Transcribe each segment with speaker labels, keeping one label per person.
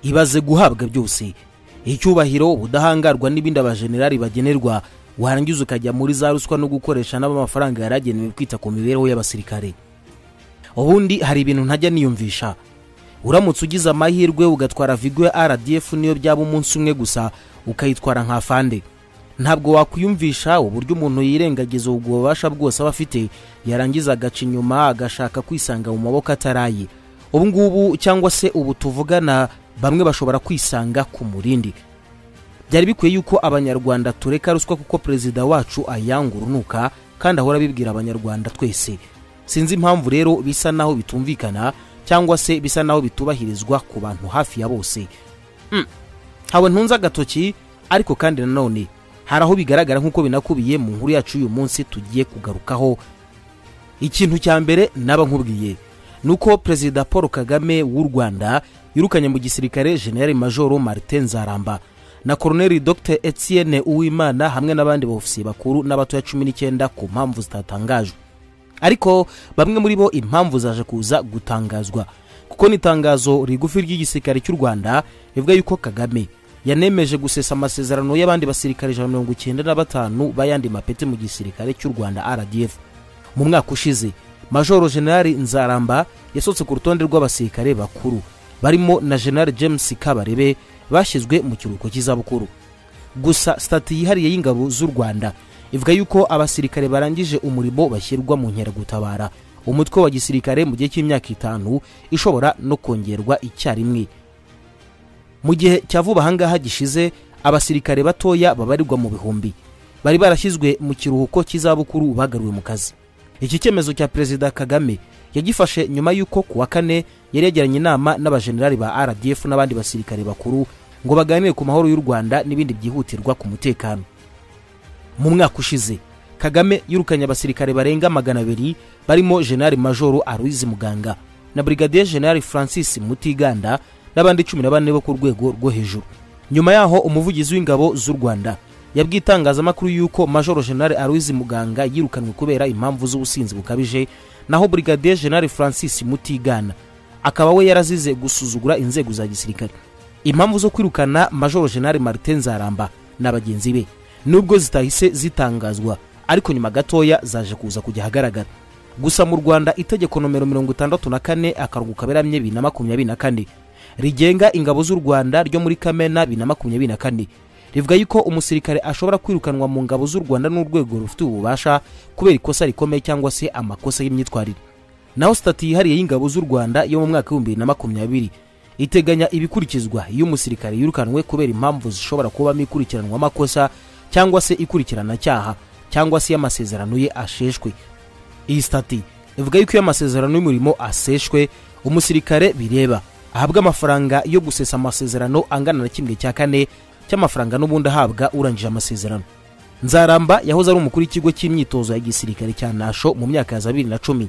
Speaker 1: ibaze guhabwa byose icyubahiro ubudahangarwa n'ibindi abajenerali bagenerwa warangiza ukajya muri za ruswa no gukoresha n'abamafaranga yari agenewe kwita ku mibereho y'abasirikare ubundi hari ibintu ntajya niyumvisha uramutse ugize amahirwe ugatwara vigo ya rdf niyo byaba umunsi umwe gusa ukayitwara nka fande ntabwo wakwiyumvisha uburyo umuntu yirengagiza ubwo bubasha bwose aba afite yarangiza agaca inyuma agashaka kwisanga mu maboko ataraye ubu ngubu cyangwa se ubu tuvugana bamwe bashobora kwisanga ku murindi byari bikwiye yuko abanyarwanda tureka ruswa kuko perezida wacu ayanga urunuka kandi ahora abibwira abanyarwanda twese sinzi impamvu rero bisa naho bitumvikana cyangwa se bisa naho bitubahirizwa ku bantu hafi ya bose hawe ntunze agatoki ariko kandi nanone hari aho bigaragara nk'uko binakubiye mu nkuru yacu y'uyu munsi tugiye kugarukaho ikintu cya mbere naba nkubwiye ni uko perezida paul kagame w'u rwanda yirukanye mu gisirikare generali majoro martin nzaramba na koroneli dr etienne uwimana hamwe n'abandi bofisiye bakuru n'abatoya cumi n'icyenda ku mpamvu zitatangajwe ariko bamwe muri bo impamvu zaje kuza gutangazwa kuko ni itangazo rigufi ry'igisirikare cy'u rwanda rivuga yuko kagame yanemeje gusesa amasezerano y'abandi basirikare ijana na mirongo icyenda na batanu b'ayandi mapeti mu gisirikare cy'u rwanda rdf mu mwaka ushize majoro generali nzaramba yasohotse ku rutonde rw'abasirikare bakuru barimo na generali james kabarebe bashyizwe mu kiruhuko cy'izabukuru gusa sitati yihariye y'ingabo z'u rwanda ivuga yuko abasirikare barangije umurimo bashyirwa mu nkeragutabara umutwe wa gisirikare mu gihe cy'imyaka itanu ishobora no kongerwa icyarimwe mu gihe cya vuba ahangaha gishize abasirikare batoya babarirwa mu bihumbi bari barashyizwe mu kiruhuko cy'izabukuru bagaruwe mu kazi iki cyemezo cya perezida kagame yagifashe nyuma y'uko ku wa kane yari yagiranye inama n'abajenerali ba rdf n'abandi basirikare bakuru ngo baganire ku mahoro y'u rwanda n'ibindi byihutirwa ku mutekano mu mwaka ushize kagame yirukanye abasirikare barenga magana abiri barimo jenali majoro aruizi muganga na brigadier jenali francis mutiganda n'abandi cumi na bane bo ku rwego rwo hejuru nyuma yaho umuvugizi w'ingabo z'u rwanda yabwiye itangazamakuru y'uko majoro jenali aruizi muganga yirukanwe kubera impamvu z'ubusinzi bukabije naho brigadier jenali francis mutigana akaba we yarazize gusuzugura inzego za gisirikare impamvu zo kwirukana majoro jenali martin nzaramba na bagenzi be nubwo zitahise zitangazwa ariko nyuma gatoya zaje kuza kujya ahagaragara gusa mu rwanda itegeko nomero mirongo itandatu na kane akarongo kaberamye bibiri na makumyabiri na kane rigenga ingabo z'u rwanda ryo muri kamena bibiri na makumyabiri na kane rivuga yuko umusirikare ashobora kwirukanwa mu ngabo z'u rwanda n'urwego rufite ububasha kubera ikosa rikomeye cyangwa se amakosa y'imyitwarire naho sitati yihariye y'ingabo z'u rwanda yo mu mwaka w'ibihumbi bibiri na makumyabiri iteganya ibikurikizwa iyo umusirikare yirukanwe kubera impamvu zishobora kubamo ikurikiranwa amakosa cyangwa se ikurikiranacyaha cyangwa se iyo amasezerano ye asheshwe iyi sitati ivuga yuko iyo amasezerano y'umurimo aseshwe umusirikare bireba ahabwa amafaranga yo gusesa amasezerano angana na kimwe cya kane cy'amafaranga n'ubundi ahabwa urangije amasezerano nzaramba yahoze ari umukuru w'ikigo cy'imyitozo ya gisirikare cya nasho mu myaka ya za bibiri na cumi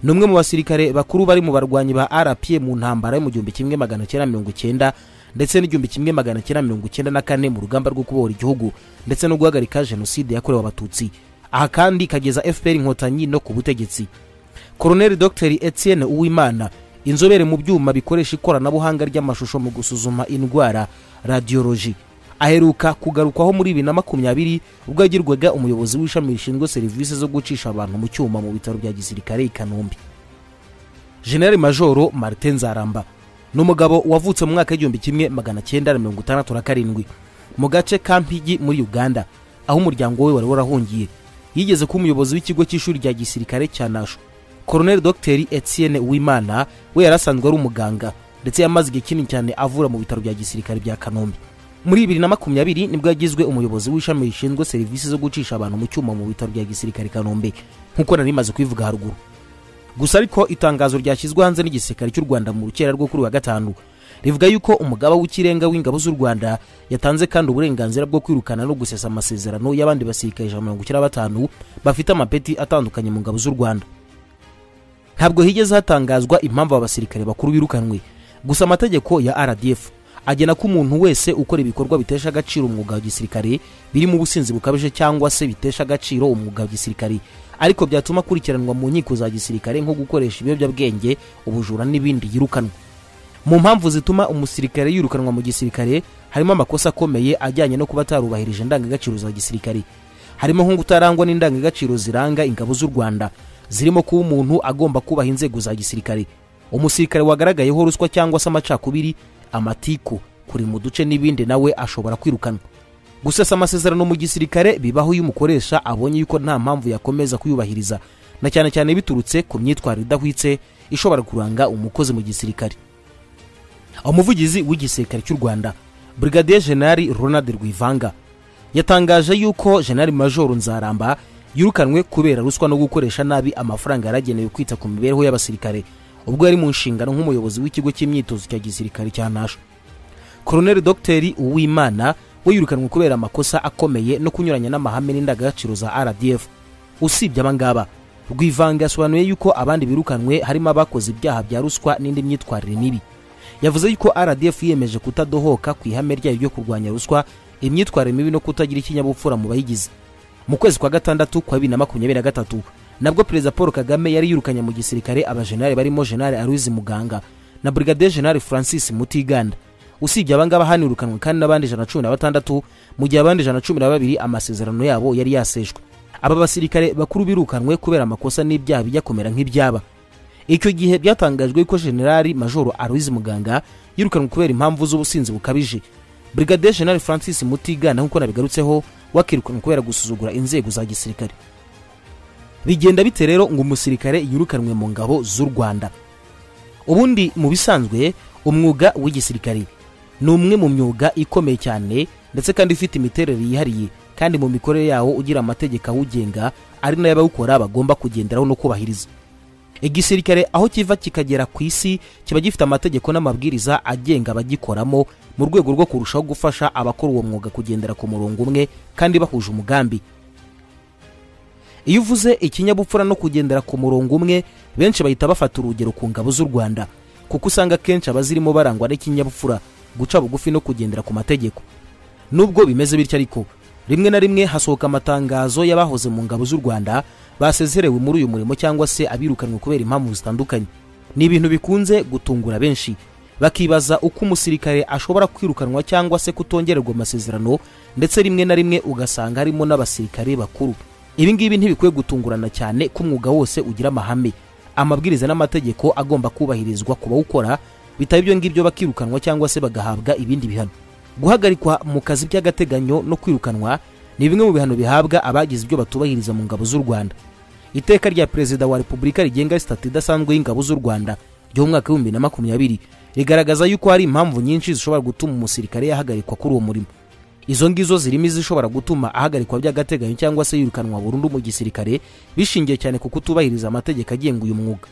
Speaker 1: ni umwe mu basirikare bakuru bari mu barwanyi ba rpa mu ntambara yo mu gihumbi kimwe magana cyenda mirongo cyenda ndetse n'igihumbi kimwe magana cyenda mirongo cyenda na kane mu rugamba rwo kubohora igihugu ndetse no guhagarika jenoside yakorewe abatutsi aha kandi kageza fpr inkotanyi no ku butegetsi koroneli dr etienne uwimana inzobere mu byuma bikoresha ikoranabuhanga ry'amashusho mu gusuzuma indwara radiyoloji aheruka kugarukwaho muri bibiri na makumyabiri ubwo yagirwaga umuyobozi w'ishami rishinzwe serivisi zo gucisha abantu mu cyuma mu bitaro bya gisirikare i kanombe generali majoro martin nzaramba ni umugabo wavutse mu mwaka w'igihumbi kimwe magana cyenda na mirongo itandatu na karindwi mu gace ka mpigi muri uganda aho umuryango we wari warahungiye yigeze kuba umuyobozi w'ikigo cy'ishuri rya gisirikare cya nasho koroneli dogiteri etienne uwimana we yari asanzwe ari umuganga ndetse yamaze igihe kinini cyane avura mu bitaro bya gisirikare bya kanombe muri bibiri na makumyabiri nibwo yagizwe umuyobozi w'ishami rishinzwe serivisi zo gucisha abantu mu cyuma mu bitaro bya gisirikare kanombe nk'uko nari maze kubivuga haruguru gusa ariko itangazo ryashyizwe hanze n'igisirikare cy'u rwanda mu rukera rwo kuri wa gatanu rivuga yuko umugaba w'ikirenga w'ingabo z'u rwanda yatanze kandi uburenganzira bwo kwirukana no gusesa amasezerano y'abandi basirikare ijana mirongo icyenda na batanu bafite amapeti atandukanye mu ngabo z'u rwanda ntabwo higeze hatangazwa impamvu abasirikare bakuru birukanwe gusa amategeko ya rdf agena ko umuntu wese ukora ibikorwa bitesha agaciro umwuga wa gisirikare birimo ubusinzi bukabije cyangwa se bitesha agaciro umwuga wa gisirikare ariko byatuma akurikiranwa mu nkiko za gisirikare nko gukoresha ibiyobyabwenge ubujura n'ibindi yirukanwa mu mpamvu zituma umusirikare yirukanwa mu gisirikare harimo amakosa akomeye ajyanye no kuba atarubahirije indangagaciro za gisirikare harimo nko kutarangwa n'indangagaciro ziranga ingabo z'u rwanda zirimo kuba umuntu agomba kubaha inzego za gisirikare umusirikare wagaragayeho ruswa cyangwa se amacakubiri amatiku kuri mu duce n'ibindi nawe ashobora kwirukanwa gusesa amasezerano mu gisirikare bibaho iyo umukoresha abonye yuko nta mpamvu yakomeza kuyubahiriza na cyane cyane biturutse ku myitwarire idahwitse ishobora kuranga umukozi mu gisirikare umuvugizi w'igisirikare cy'u rwanda brigadier general ronald rwivanga yatangaje yuko general major nzaramba yirukanwe kubera ruswa no gukoresha nabi amafaranga yaragenewe kwita ku mibereho y'abasirikare ubwo yari mu nshingano nk'umuyobozi w'ikigo cy'imyitozo cya gisirikare cya nasho koroneli dogiteri uwimana we yirukanwe kubera amakosa akomeye no kunyuranya n'amahame n'indangagaciro za rdf usibye aba ngaba rwivanga yasobanuye yuko abandi birukanwe harimo abakoze ibyaha bya ruswa n'indi myitwarire mibi yavuze yuko rdf yiyemeje kutadohoka ku ihame ryayo ryo kurwanya ruswa imyitwarire mibi no kutagira ikinyabupfura mu bayigize mu kwezi kwa gatandatu kwa bibiri na makumyabiri na gatatu nabwo perezida paul kagame yari yirukanye mu gisirikare abajenali barimo jenali aruzi muganga na brigadier jenali francis mutiganda usibye abangaba hanirukanwe kandi n'abandi ijana cumi na batandatu mu gihe abandi ijana cumi na babiri amasezerano yabo yari yaseshwe aba basirikare bakuru birukanwe kubera amakosa n'ibyaha bijya kumera nk'ibyaba icyo gihe byatangajwe ko generali majoro aruzi muganga yirukanwe kubera impamvu z'ubusinzi bukabije brigadier general francis mutigana nk'uko nabigarutseho wakirukanwe kubera gusuzugura inzego za gisirikare bigenda bite rero ngo umusirikare yirukanwe mu ngabo z'u rwanda ubundi mu bisanzwe umwuga w'igisirikare ni umwe mu myuga ikomeye cyane ndetse kandi ufite imiterere yihariye kandi mu mikorere yawo ugira amategeko awugenga ari nayo abawukora bagomba kugenderaho no kubahiriza igisirikare aho kiva kikagera ku isi kiba gifite amategeko n'amabwiriza agenga abagikoramo mu rwego rwo kurushaho gufasha abakora uwo mwuga kugendera ku murongo umwe kandi bahuje umugambi iyo uvuze ikinyabupfura no kugendera ku murongo umwe benshi bahita bafata urugero ku ngabo z'u rwanda kuko usanga akenshi abazirimo barangwa n'ikinyabupfura guca bugufi no kugendera ku mategeko nubwo bimeze bityo ariko rimwe na rimwe hasohoka amatangazo y'abahoze mu ngabo z'u rwanda basezerewe muri uyu murimo cyangwa se abirukanwe kubera impamvu zitandukanye ni ibintu bikunze gutungura benshi bakibaza uko umusirikare ashobora kwirukanwa cyangwa se kutongererwa amasezerano ndetse rimwe na rimwe ugasanga harimo n'abasirikare bakuru ibi ngibi ntibikwiye gutungurana cyane ko umwuga wose ugira amahame amabwiriza n'amategeko agomba kubahirizwa ku bawukora bitaba ibyo ngibyo bakirukanwa cyangwa se bagahabwa ibindi bihano guhagarikwa mu kazi by'agateganyo no kwirukanwa ni bimwe mu bihano bihabwa abagize ibyo batubahiriza mu ngabo z'u rwanda iteka rya perezida wa repubulika rigenga sitati idasanzwe y'ingabo z'u rwanda ry'umwaka w'ibihumbi na makumyabiri rigaragaza yuko hari impamvu nyinshi zishobora gutuma umusirikare yahagarikwa kuri uwo murimo izo ngizo zirimo izishobora gutuma ahagarikwa by'agateganyo cyangwa se yirukanwa burundu mu gisirikare bishingiye cyane ku kutubahiriza amategeko agenga uyu mwuga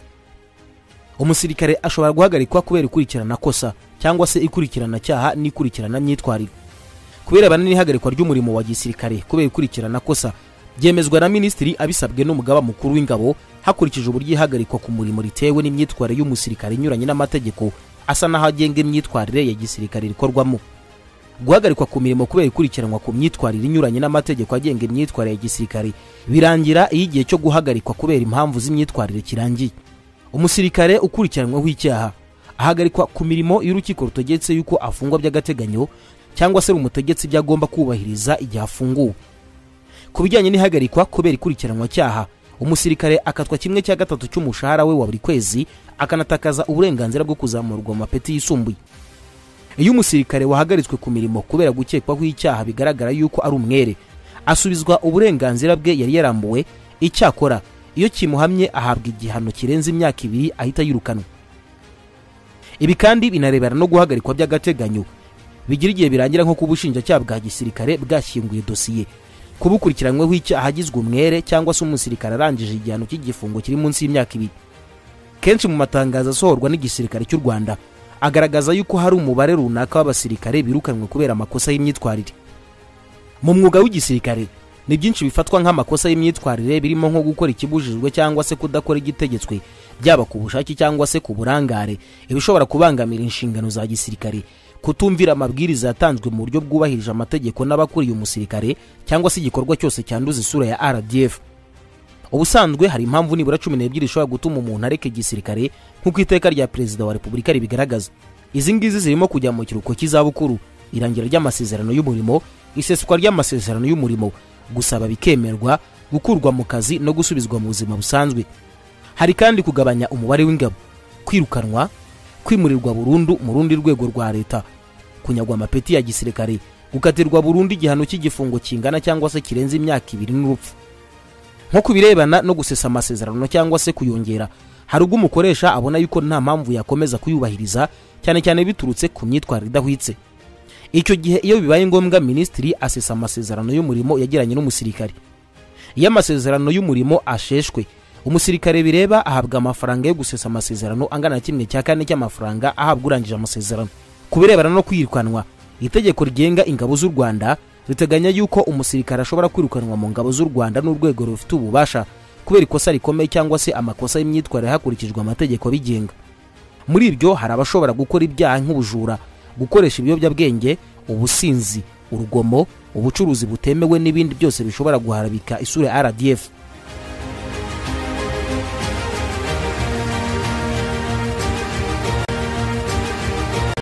Speaker 1: umusirikare ashobora guhagarikwa kubera ikurikirana kosa cyangwa se ikurikirana cyaha n'ikurikirana myitwarire kubirebana n'ihagarikwa ry'umurimo wa gisirikare kubera ikurikirana kosa byemezwa na minisitiri abisabwe n'umugaba mukuru w'ingabo hakurikije uburyo ihagarikwa ku murimo ritewe n'imyitwarire y'umusirikare inyuranye n'amategeko asa n'aho agenga imyitwarire ya gisirikare rikorwamo guhagarikwa ku mirimo kubera ikurikiranwa ku myitwarire inyuranye n'amategeko agenga imyitwarire ya gisirikare birangira iyo igihe cyo guhagarikwa kubera impamvu z'imyitwarire kirangiye umusirikare ukurikiranyweho icyaha ahagarikwa ku mirimo iyo urukiko rutegetse yuko afungwa by'agateganyo cyangwa se rumutegetse ibyo agomba kubahiriza igihe afunguwe ku bijyanye n'ihagarikwa kubera ikurikiranwa cyaha umusirikare akatwa kimwe cya gatatu cy'umushahara we wa buri kwezi akanatakaza uburenganzira bwo kuzamurwa mu mapeti yisumbuye iyo umusirikare wahagaritswe ku mirimo kubera gukekwaho icyaha bigaragara yuko ari umwere asubizwa uburenganzira bwe yari yarambuwe icyakora iyo kimuhamye ahabwa igihano kirenze imyaka ibiri ahita yirukanwa ibi kandi binarebana no guhagarikwa by'agateganyo bigira igihe birangira nko kuba ubushinjacyaha bwa gisirikare bwashyinguye dosiye kuba ukurikiranyweho icyaha agizwe umwere cyangwa se umusirikare arangije igihano cy'igifungo kiri munsi y'imyaka ibiri kenshi mu matangazo asohorwa n'igisirikare cy'u rwanda agaragaza yuko hari umubare runaka w'abasirikare birukanwe kubera amakosa y'imyitwarire mu mwuga w'igisirikare ni byinshi bifatwa nk'amakosa y'imyitwarire birimo nko gukora ikibujijwe cyangwa se kudakora igitegetswe byaba ku bushake cyangwa se ku burangare ibishobora kubangamira inshingano za gisirikare kutumvira amabwiriza yatanzwe mu buryo bwubahirije amategeko n'abakuriye umusirikare cyangwa se igikorwa cyose cyanduza isura ya rdf ubusanzwe hari impamvu nibura cumi n'ebyiri zishobora gutuma umuntu areka igisirikare nk'uko iteka rya perezida wa repubulika ribigaragaza izi ngizi zirimo kujya mu kiruhuko cy'izabukuru irangira ry'amasezerano y'umurimo iseswa ry'amasezerano y'umurimo gusaba bikemerwa gukurwa mu kazi no gusubizwa mu buzima busanzwe hari kandi kugabanya umubare w'ingabo kwirukanwa kwimurirwa burundu mu rundi rwego rwa leta kunyagwa amapeti ya gisirikare gukatirwa burundu igihano cy'igifungo kingana cyangwa se kirenze imyaka ibiri n'urupfu nko ku birebana no gusesa amasezerano cyangwa se kuyongera hari ubwo umukoresha abona yuko nta mpamvu yakomeza kuyubahiriza cyane cyane biturutse ku myitwarire idahwitse icyo gihe iyo bibaye ngombwa minisitiri asesa amasezerano y'umurimo yagiranye n'umusirikare iyo amasezerano y'umurimo asheshwe umusirikare bireba ahabwa amafaranga yo gusesa amasezerano angana na kimwe cya kane cy'amafaranga ahabwa urangije amasezerano ku birebana no kwirukanwa itegeko rigenga ingabo z'u rwanda riteganya yuko umusirikare ashobora kwirukanwa mu ngabo z'u rwanda n'urwego rufite ububasha kubera ikosa rikomeye cyangwa se amakosa y'imyitwarire hakurikijwe amategeko abigenga muri ibyo hari abashobora gukora ibyaha nk'ubujura gukoresha ibiyobyabwenge ubusinzi urugomo ubucuruzi butemewe n'ibindi byose bishobora guharabika isura ya rdf